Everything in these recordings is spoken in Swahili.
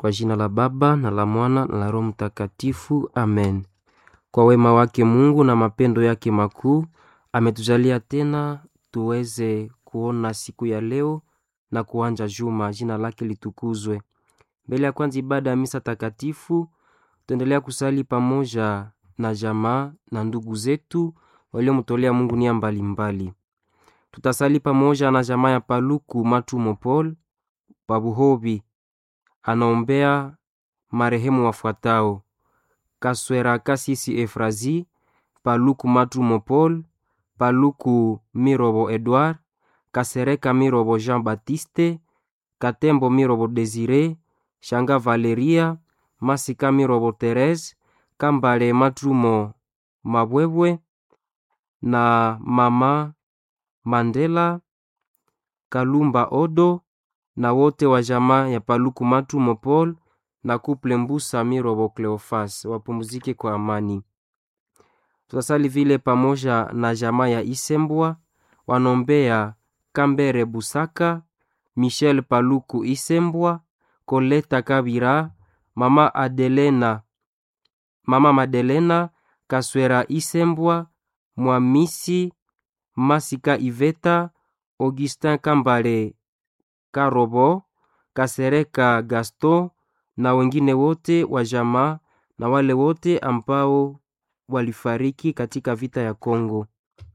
Kwa jina la Baba na la Mwana na la Roho Mtakatifu, amen. Kwa wema wake Mungu na mapendo yake makuu ametujalia tena tuweze kuona siku ya leo na kuanja juma. Jina lake litukuzwe. Mbele ya kwanza ibada ya misa takatifu, tuendelea kusali pamoja na jamaa na ndugu zetu waliomtolea Mungu nia mbalimbali. Tutasali pamoja na jamaa ya Paluku Matumo Paul Pabuhobi, anaombea marehemu wafuatao: Kaswera Kasisi Efrazi, Paluku Matumo Paul, Paluku Mirobo Edward, Kasereka Mirobo Jean Baptiste, Katembo Mirobo Desire, Shanga Valeria, Masika Mirobo Therese, Kambale Matumo Mabwebwe na mama Mandela Kalumba Odo na wote wa jamaa ya Paluku Matumo Paul na kuple Mbusa Mirobo Cleofas wapumzike kwa amani. Tutasali vile pamoja na jamaa ya Isembwa wanombea Kambere Busaka, Michel Paluku Isembwa, Koleta Kabira, mama Adelena, mama Madelena Kaswera Isembwa, Mwamisi Masika Iveta, Augustin Kambale Karobo, Kasereka Gaston na wengine wote wa jamaa na wale wote ambao walifariki katika vita ya Kongo.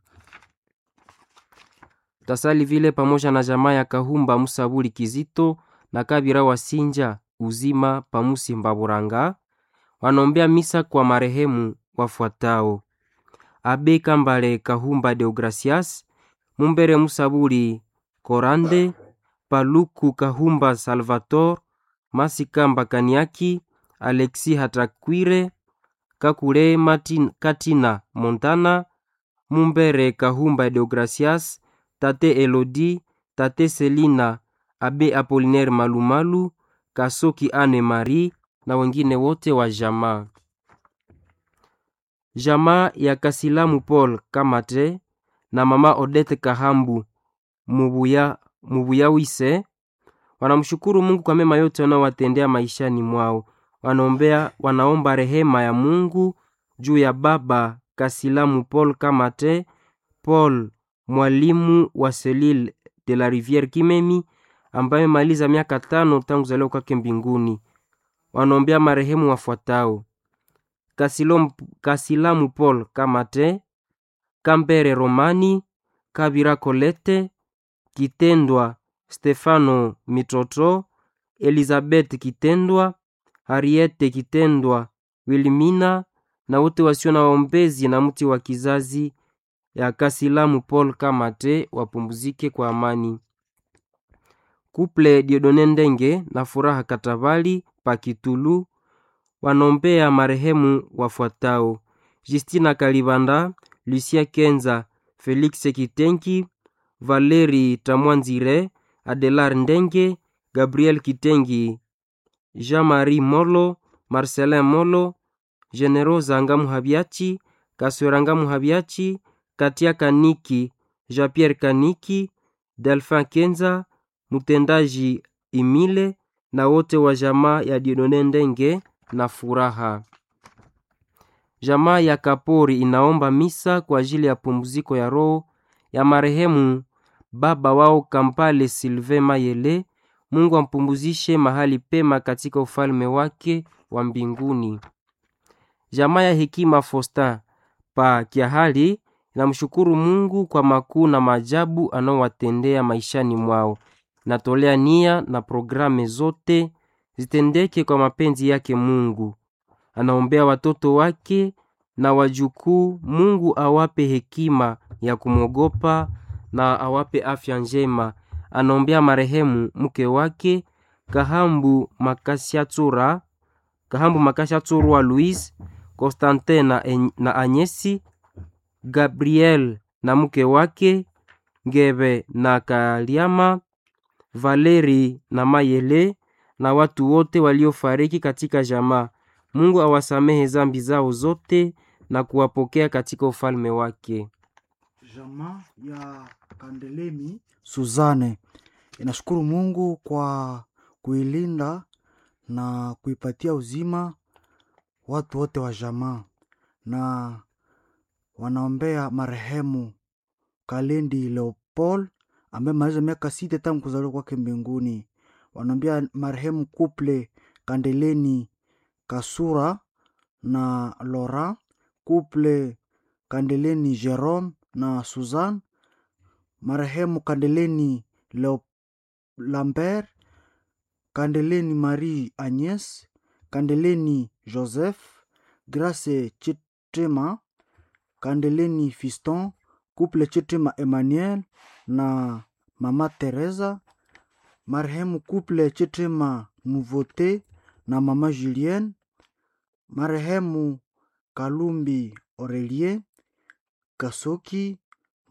Tasali vile pamoja na jamaa ya Kahumba Musabuli Kizito na Kabira Wasinja uzima pamusi Mbaburanga wanaombea misa kwa marehemu wafuatao: Abe Kambale Kahumba Deogracias, Mumbere Musabuli Korande, Paluku Kahumba Salvator, Masika Mbakaniaki, Alexi Hatakwire, Kakule Martin Katina Montana, Mumbere Kahumba Deogracias, Tate Elodi, Tate Selina, Abe Apolinaire Malumalu, Kasoki Anne Marie na wengine wote wa jamaa. Jamaa ya Kasilamu Paul Kamate na mama Odette Kahambu Mubuya, Mubuyawise wanamshukuru Mungu kwa mema yote wanaowatendea maishani mwao. Wanaombea, wanaomba rehema ya Mungu juu ya baba Kasilamu Paul Kamate Paul mwalimu wa Selile de la Riviere Kimemi ambaye maliza miaka tano tangu zaliwa kwake mbinguni. Wanaombea marehemu wafuatao: Kasilamu, Kasilamu Paul Kamate, Kambere Romani, Kabira Kolete, Kitendwa Stefano Mitoto, Elizabeth Kitendwa, Harriete Kitendwa, Wilmina na wote wasio na waombezi na mti wa kizazi ya Kasilamu Paul Kamate wapumzike kwa amani. Kuple Diodone Ndenge na Furaha Katabali Pakitulu wanombea marehemu wafuatao: Justina Kalibanda, Lucia Kenza, Felix Kitenki, Valeri Tamwanzire, Adelar Ndenge, Gabriel Kitengi, Jean-Marie Molo, Marcelin Molo, Generosa Ngamuhabiachi, Kaswera Ngamuhabiachi, Katia Kaniki, Jean-Pierre Kaniki, Delphin Kenza, mtendaji Imile na wote wa jamaa ya Diodone Ndenge na Furaha. Jamaa ya Kapori inaomba misa kwa ajili ya pumziko ya roho ya marehemu baba wao Kampale Silve Mayele. Mungu ampumzishe mahali pema katika ufalme wake wa mbinguni. Jamaa ya Hekima Fosta pa Kiahali namshukuru Mungu kwa makuu na maajabu anaowatendea maishani mwao. Natolea nia na programe zote zitendeke kwa mapenzi yake Mungu. Anaombea watoto wake na wajukuu, Mungu awape hekima ya kumwogopa na awape afya njema. Anaombea marehemu mke wake Kahambu Makashatsura, Kahambu Makashatsurwa Louise, Constantin na, na Anyesi, Gabriel na mke wake Ngebe na Kaliama, Valeri na Mayele na watu wote waliofariki katika jamaa. Mungu awasamehe zambi zao zote na kuwapokea katika ufalme wake. Jamaa ya Kandelemi Suzane inashukuru Mungu kwa kuilinda na kuipatia uzima watu wote wa jamaa, na wanaombea marehemu Kalendi Leopold ambaye maliza miaka sita tangu kuzaliwa kwake mbinguni. Wanaombea marehemu Kuple Kandeleni Kasura na Lora, Kuple Kandeleni Jerome na Suzanne, marehemu Kandeleni Leo Lambert, Kandeleni Marie Agnes, Kandeleni Joseph, Grace Chitrema, Kandeleni Fiston, Couple Chitrema Emmanuel na Mama Teresa, marehemu Couple Chitrema Nouveauté na Mama Julienne, marehemu Kalumbi Aurelie, Kasoki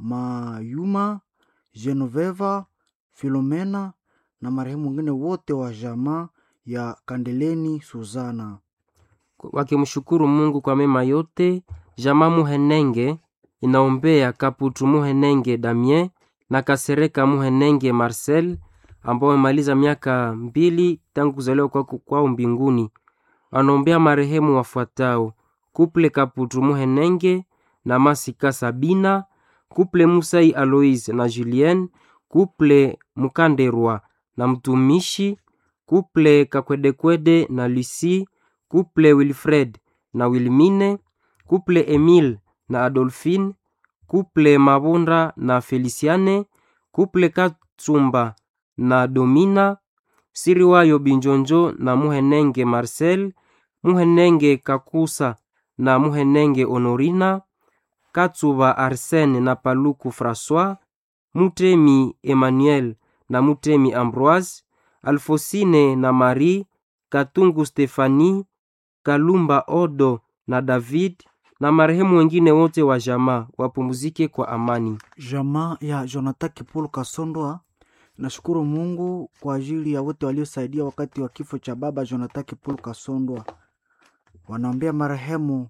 Mayuma, Genoveva, Filomena na marehemu wengine wote wa jamaa ya Kandeleni Suzana. wakimshukuru Mungu kwa mema yote. Jamaa Muhenenge inaombea Kaputu Muhenenge Damien na Kasereka Muhenenge Marcel ambao wamemaliza miaka mbili tangu kuzaliwa kwao kwao mbinguni. Wanaombea marehemu wafuatao: Kuple Kaputu Muhenenge na Masika Sabina, Kuple Musai Aloise na Julien, Kuple Mukanderwa na mtumishi, Kuple Kakwedekwede na Lucie, Kuple Wilfred na Wilmine, Kuple Emile na Adolphine, Kuple Mabunda na Feliciane, Kuple Katsumba na Domina, Siriwayo Binjonjo na Muhenenge Marcel, Muhenenge Kakusa na Muhenenge Honorina, Katsuba Arsene na Paluku François, Mutemi Emmanuel na Mutemi Ambroise, Alfosine na Marie, Katungu Stefani, Kalumba Odo na David na marehemu wengine wote wa jamaa wapumzike kwa amani. Jamaa ya Jonathan Kipulu Kasondoa nashukuru Mungu kwa ajili ya wote waliosaidia wakati wa kifo cha baba Jonathan Kipulu Kasondwa. Wanaombea marehemu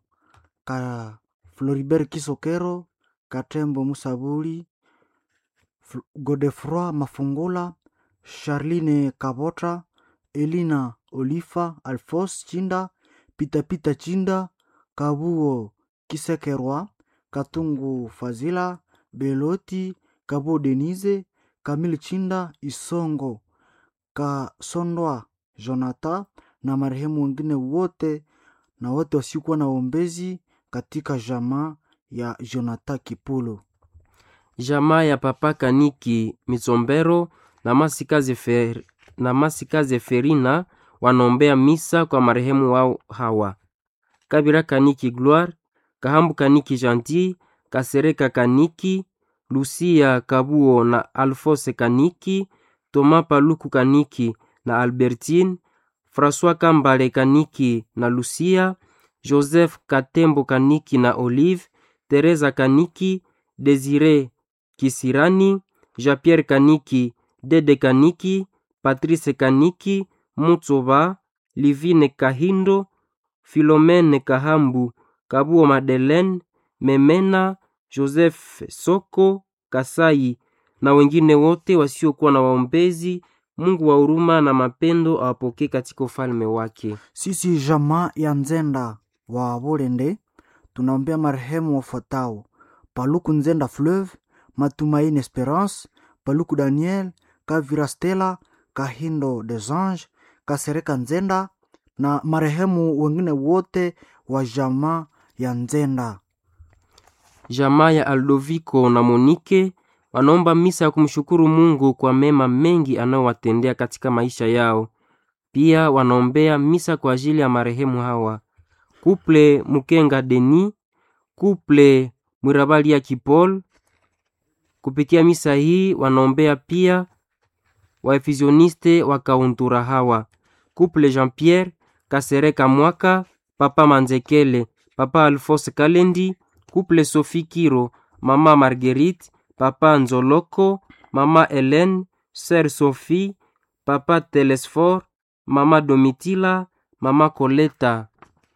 ka Floribert Kisokero, Katembo Musabuli, Fl- Godefroi Mafungula, Charline Kabota, Elina Olifa, Alfos Chinda, Pitapita Chinda, Kabuo Kisekerwa, Katungu Fazila, Beloti, Kabuo Denise, Kamili Chinda, Isongo, Kasondwa Jonathan na marehemu wengine wote na wote wasiokuwa na ombezi katika jamaa ya Jonathan Kipulu. Jamaa ya Papa Kaniki Mitsombero na Masikaze, Fer, na Masikaze Ferina wanaombea misa kwa marehemu wao hawa: Kabira Kaniki Gloire, Kahambu Kaniki Gentil, Kasereka Kaniki, Lucia Kabuo na Alfose Kaniki, Toma Paluku Kaniki na Albertine, François Kambale Kaniki na Lucia, Joseph Katembo Kaniki na Olive, Teresa Kaniki, Desire Kisirani, Jean-Pierre Kaniki, Dede Kaniki, Patrice Kaniki, Mutsoba, Livine Kahindo, Philomene Kahambu, Kabuo Madeleine, Memena, Joseph Soko, Kasai na wengine wote wasiokuwa na waombezi. Mungu wa huruma na mapendo awapokee katika ufalme wake. Sisi jamaa ya Nzenda wa Bolende tunaombea marehemu wafuatao: Paluku Nzenda Fleuve, Matumaini Esperance, Paluku Daniel, Kavira Stella, Kahindo des Anges, Kasereka Nzenda na marehemu wengine wote wa jamaa ya Nzenda. Jamaa ya Aldoviko na Monike wanaomba misa ya kumshukuru Mungu kwa mema mengi anayowatendea katika maisha yao. Pia wanaombea misa kwa ajili ya marehemu hawa: Kuple Mukenga Deni, Kuple Mwirabalia Kipol. Kupitia misa hii wanaombea pia waefizioniste wa Kauntura hawa: Kuple Jean Pierre Kasereka Mwaka, Papa Manzekele, Papa Alphonse Kalendi, Kuple Sophie Kiro, Mama Marguerite, Papa Nzoloko, Mama Hélène, Sœur Sophie, Papa Telesfor, Mama Domitila, Mama Koleta.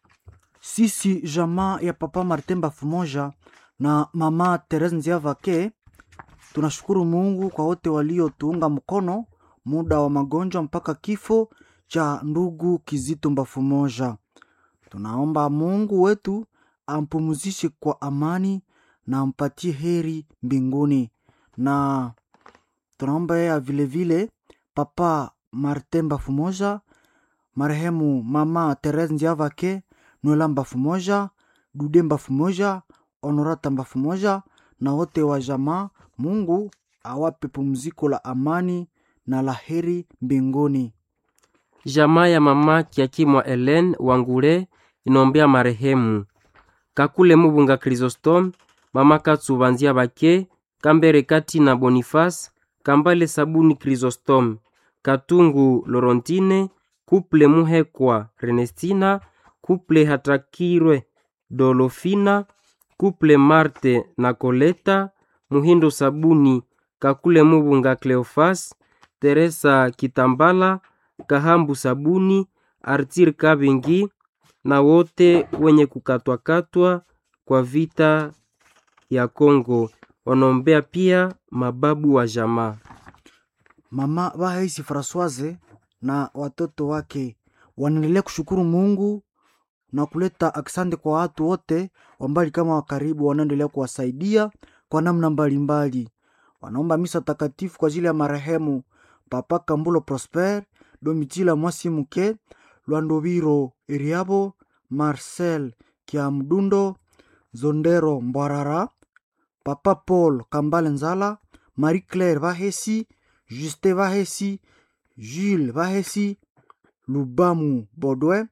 Sisi jamaa ya Papa Martin Bafumoja na Mama Therese Nziavake tunashukuru Mungu kwa wote waliotuunga mkono muda wa magonjwa mpaka kifo cha ndugu Kizito Mbafu Moja. Tunaomba Mungu wetu ampumzishe kwa amani na ampatie heri mbinguni, na tunaomba yeye vilevile Papa Martin Mbafu Moja, marehemu Mama Therese Ndiavake, Noela Mbafu Moja, Dude Mbafu Moja, Honorata Mbafu Moja na wote wa jamaa. Mungu awape pumziko la amani na la heri mbinguni. Jamaa ya mama Kiakimwa Ellen Wangule inombea marehemu Kakule Mubunga Chrysostom, mama Katsubanzia Bake, Kambere Kati na Boniface, Kambale Sabuni Chrysostom, Katungu Lorontine, Kuple Muhekwa Renestina, Kuple Hatakirwe Dolofina, Kuple Marte na Koleta, Muhindo Sabuni, Kakule Mubunga Cleofas, Teresa Kitambala, Kahambu Sabuni, Artir Kabingi na wote wenye kukatwakatwa kwa vita ya Kongo. Wanaombea pia mababu wa jamaa. Mama Bahaisi Francoise na watoto wake wanaendelea kushukuru Mungu na kuleta aksande kwa watu wote wambali kama wa karibu wanaendelea kuwasaidia kwa namna mbalimbali. Wanaomba misa takatifu kwa ajili ya marehemu Papa Kambulo Prosper, Domitila Mwasimuke, Lwandoviro Iriabo, Marcel Kiamdundo, Zondero Mbwarara, Papa Paul Kambale Nzala, Marie Claire Vahesi, Juste Vahesi, Jules Vahesi, Lubamu Bodwe,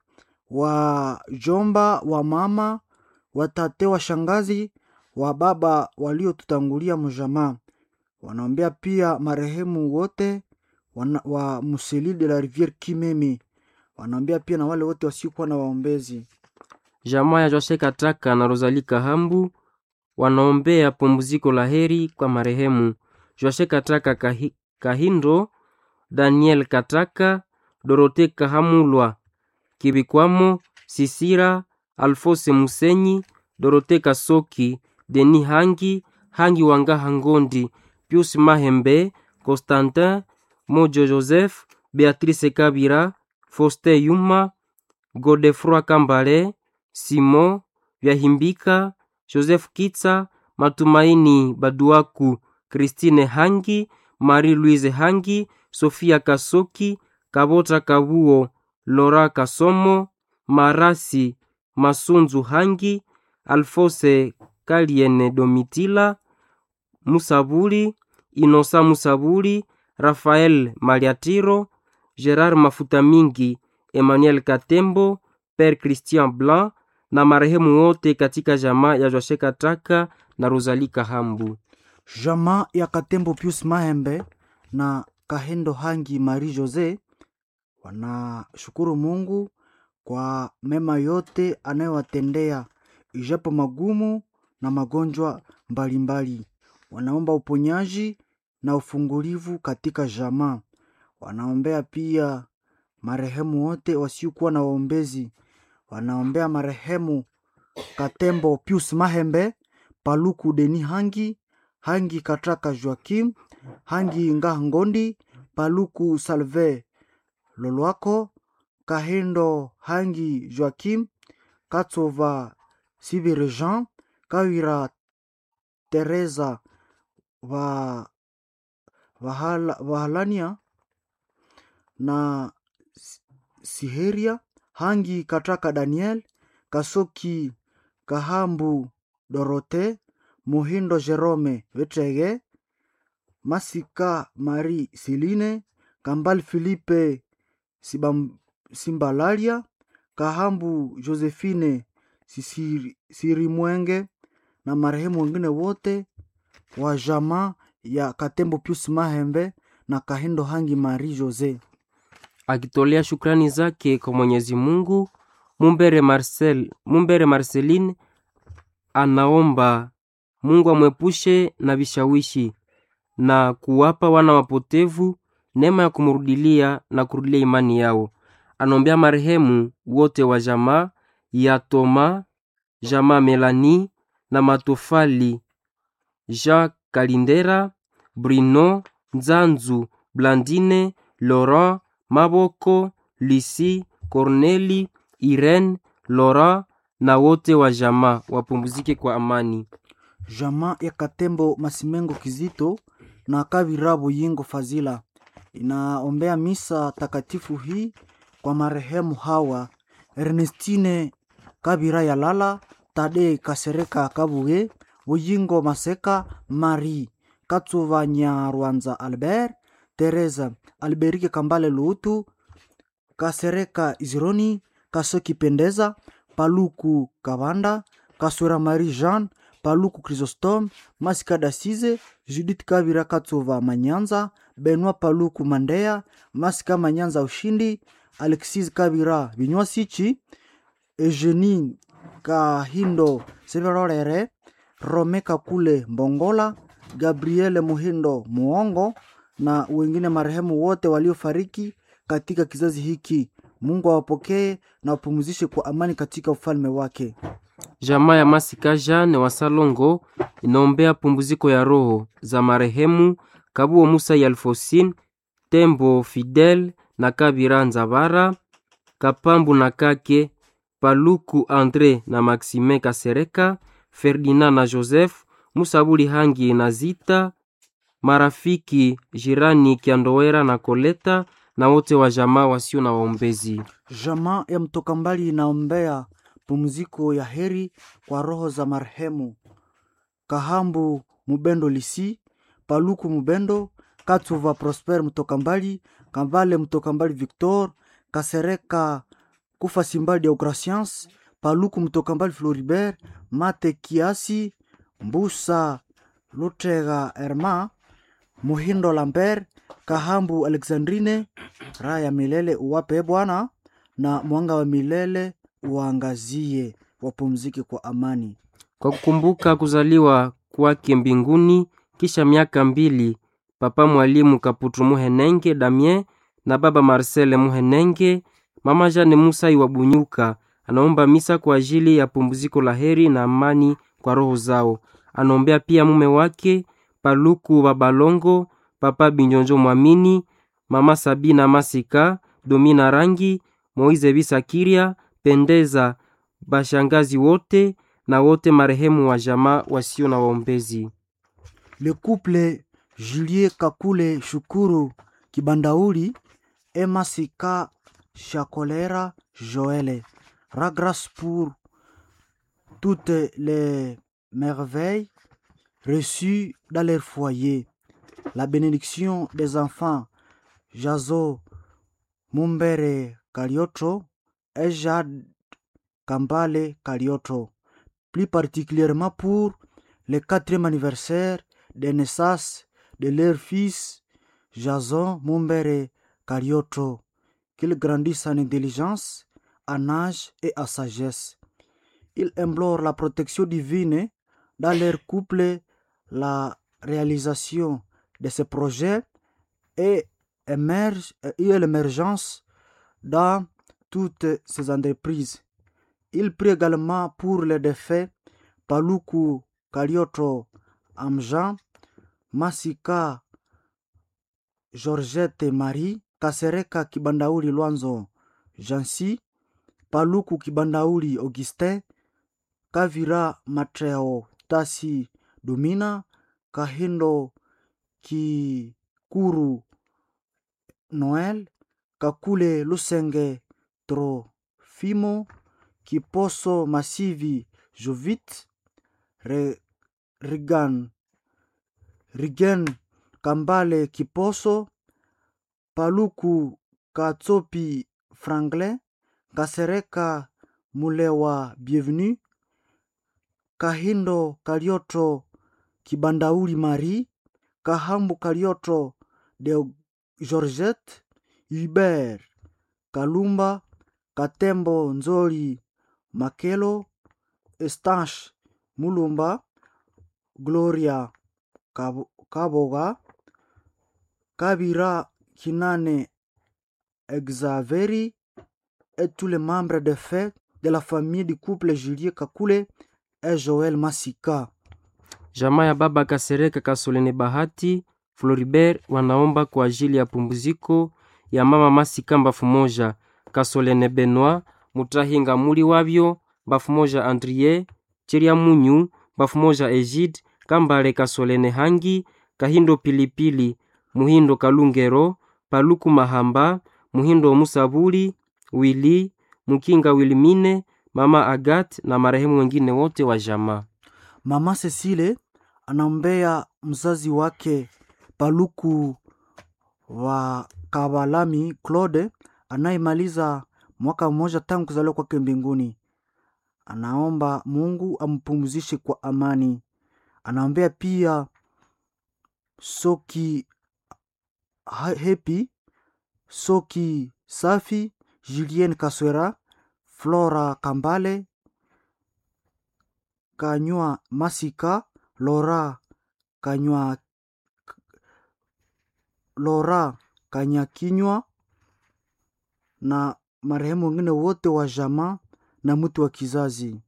wa jomba wa mama, watate wa shangazi, wa baba waliotutangulia mjamaa. Wanaombea pia marehemu wote wana, wa Museli de la Riviere Kimemi. Wanaombea pia na wale wote wasiokuwa na waombezi. Jamaa ya Jose Kataka na Rosalie Kahambu wanaombea pumziko la heri kwa marehemu Jose Kataka Kahi, Kahindo, Daniel Kataka, Dorote Kahamulwa, Kibikwamo, Sisira, Alfose Musenyi, Dorote Kasoki, Deni Hangi, Hangi Wanga Hangondi, Pius Mahembe, Constantin, Mojo Joseph, Beatrice Kabira, Foste Yuma, Godefroi Kambale, Simon Vyahimbika, Joseph Kitsa, Matumaini Baduaku, Christine Hangi, Marie-Louise Hangi, Sofia Kasoki, Kabota Kabuo, Lora Kasomo, Marasi Masunzu Hangi, Alfose Kaliene Domitila, Musabuli, Inosa Musabuli, Rafael Maliatiro, Gerard Mafuta Mingi, Emmanuel Katembo, Père Christian Blanc na marehemu wote katika jamaa ya Joshe Kataka na Rosalie Kahambu. Jamaa ya Katembo Pius Mahembe na Kahendo Hangi Marie Jose wanashukuru Mungu kwa mema yote anayowatendea ijapo magumu na magonjwa mbalimbali. Wanaomba uponyaji na ufungulivu katika jamaa. Wanaombea pia marehemu wote wasiokuwa na waombezi. Wanaombea marehemu Katembo Pius Mahembe, Paluku Deni Hangi, Hangi Kataka Joakim, Hangi Ngah Ngondi, Paluku Salve Lolwako, Kahendo Hangi Joakim, Katsova Sibire Jean, Kawira Teresa wa Vahala, Vahalania na Siheria Hangi Kataka Daniel, Kasoki Kahambu Dorote, Muhindo Jerome Vetrege, Masika Marie Siline, Kambal Filipe Sibam, Simbalalia, Kahambu Josephine Sisiri, Sirimwenge na marehemu wengine wote wa jamaa ya Katembo Pius Mahembe na Kahindo Hangi Marie Jose. Akitolea shukrani zake kwa Mwenyezi Mungu, Mumbere Marcel, Mumbere Marceline anaomba Mungu amwepushe na vishawishi na kuwapa wana wapotevu neema ya kumrudilia na kurudilia imani yao. Anaombea marehemu wote wa jamaa ya Toma, jamaa Melani na Matofali, Jean Kalindera, Bruno Nzanzu, Blandine, Laurent Maboko, Lucy, Corneli, Irene, Laura na wote wa jamaa wapumzike kwa amani. Jamaa ya Katembo Masimengo Kizito na Kavira Buyingo Fazila inaombea misa takatifu hii kwa marehemu hawa Ernestine Kabira Yalala, Tade Kasereka Kabuge, Buyingo Maseka, Marie Katsuva Nyarwanza Albert, Teresa Alberike Kambale Luutu, Kasereka Izironi, Kasoki Pendeza, Paluku Kabanda, Kaswera Marie Jean, Paluku Chrysostome, Masika Dasize, Judith Kabira Katsova Manyanza, Benoit Paluku Mandea, Masika Manyanza Ushindi, Alexis Kabira Binywasichi, Eugenie Kahindo Severorere, Rome Kakule Mbongola, Gabriele Muhindo Muongo na wengine marehemu wote waliofariki katika kizazi hiki. Mungu awapokee na wapumzishe kwa amani katika ufalme wake. Jamaa ya Masika Jane wa Salongo inaombea pumziko ya roho za marehemu Kabuo Musa Yalfosin, Tembo Fidel na Kabira Nzabara, Kapambu na Kake, Paluku Andre na Maxime Kasereka, Ferdinand na Joseph, Musabuli Hangi na Zita, marafiki jirani Kiandowera na Koleta na wote wa jamaa wasio na waombezi. Jamaa ya mtoka mbali inaombea pumziko ya heri kwa roho za marehemu Kahambu Mubendo Lisi, Paluku Mubendo, Katsuva Prosper mtoka mbali, Kambale mtoka mbali Victor, Kasereka Kufa Simbali Deograciens, Paluku mtoka mbali Floribert, Mate Kiasi, Mbusa Lutega Herma, Muhindo Lambert, Kahambu Alexandrine, raha ya milele uwape Bwana, na mwanga wa milele uangazie, wapumzike kwa amani. Kwa kukumbuka kuzaliwa kwake mbinguni kisha miaka mbili, papa mwalimu Kaputu Muhenenge Damien na baba Marcel Muhenenge, mama Jane Musai wa Bunyuka anaomba misa kwa ajili ya pumziko la heri na amani kwa roho zao. Anaombea pia mume wake Paluku Babalongo, papa Binyonjo Mwamini, mama Sabina Masika, Domina Rangi, Moize Bisakiria, Pendeza, bashangazi wote na wote marehemu wa jamaa wasio na waombezi. Le couple Julie Kakule Shukuru Kibandauli Emma Sika Chakolera Joël rend grâce pour toutes les merveilles reçues dans leur foyer. La bénédiction des enfants Jazo Mumbere Kalioto et Jade Kambale Kalioto. Plus particulièrement pour le quatrième anniversaire de naissance de leur fils Jason Mumbere Kalioto. Qu'il grandisse en intelligence, en âge et en sagesse. Il implore la protection divine dans leur couple, la réalisation de ce projet et émerge et l'émergence dans toutes ces entreprises. Il prie également pour les défaits Paluku Kalioto Amjan, Masika Georgette Marie, Kasereka Kibandauli Lwanzo Jansi, Paluku Kibandauli Augustin, Kavira Matreo Tasi Dumina, Kahindo Kikuru Noel, Kakule Lusenge Trofimo, Kiposo Masivi Jovit, Re, Rigan, Rigen Kambale Kiposo, Paluku Katsopi Franklin, Kasereka Mulewa Bienvenue, Kahindo Kalioto Kibandauli Marie, Kahambu Kalioto de Georgette, Hubert Kalumba, Katembo Nzoli Makelo, Estache Mulumba, Gloria Kabo- Kaboga, Kabira Kinane Exaveri et tous les membres de fait de la famille du couple Julie Kakule et Joël Masika. Jamaa ya baba Kasereka Kasolene Bahati Floribert wanaomba kwa ajili ya pumziko ya mama Masikamba Fumoja kasolene benoit mutahinga muli wabyo bafu moja andrie cheria munyu bafu moja egide kambale kasolene hangi kahindo pilipili muhindo kalungero paluku mahamba muhindo musabuli wili mukinga wilimine mama agat na marehemu wengine wote wa jamaa Mama Cecile anaombea mzazi wake Paluku wa Kabalami Claude anayemaliza mwaka mmoja tangu kuzaliwa kwake mbinguni. Anaomba Mungu ampumzishe kwa amani. Anaombea pia Soki Ha- Hepi, Soki Safi, Julien Kaswera, Flora Kambale, Kanywa Masika, Lora Kanywa Lora Kanyakinywa na marehemu wengine wote wa jamaa na mtu wa kizazi.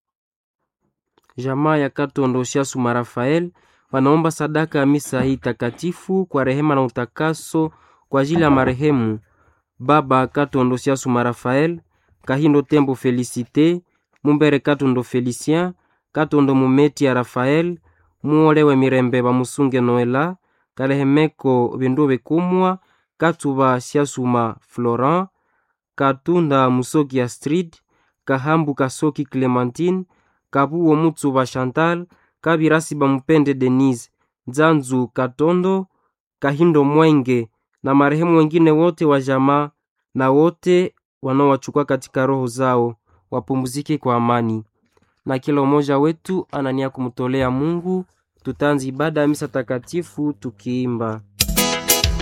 jamaa ya katondo suma rafael wanaomba sadaka ya misa hii takatifu kwa rehema na utakaso kwa ajili ya marehemu baba katondo suma rafael kahindo tembo felicite mumbere katondo felicien katondo mumeti ya rafael muolewe mirembe bamusunge noela kalehemeko bindu bekumwa katuba siasuma florent katunda musoki astrid kahambu kasoki clementine kabuo mutsuba chantal kabirasi bamupende denise nzanzu katondo kahindo mwenge na marehemu wengine wote wa jamaa na wote wanaowachukua katika roho zao wapumzike kwa amani na kila umoja wetu anania kumtolea mungu tutanzi ibada ya misa takatifu tukiimba